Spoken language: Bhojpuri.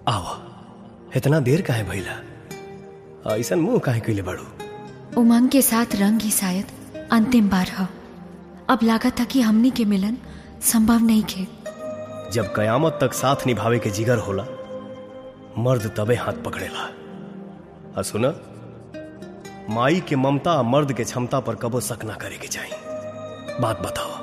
आवा इतना देर काहे भइला ऐसन मुंह काहे कइले बाड़ू उमंग के साथ रंग ही शायद अंतिम बार ह अब लागत था कि हमनी के मिलन संभव नहीं खे जब कयामत तक साथ निभावे के जिगर होला मर्द तबे हाथ पकड़ेला आ सुना माई के ममता आ मर्द के क्षमता पर कबो शक ना करे के चाहिए बात बताओ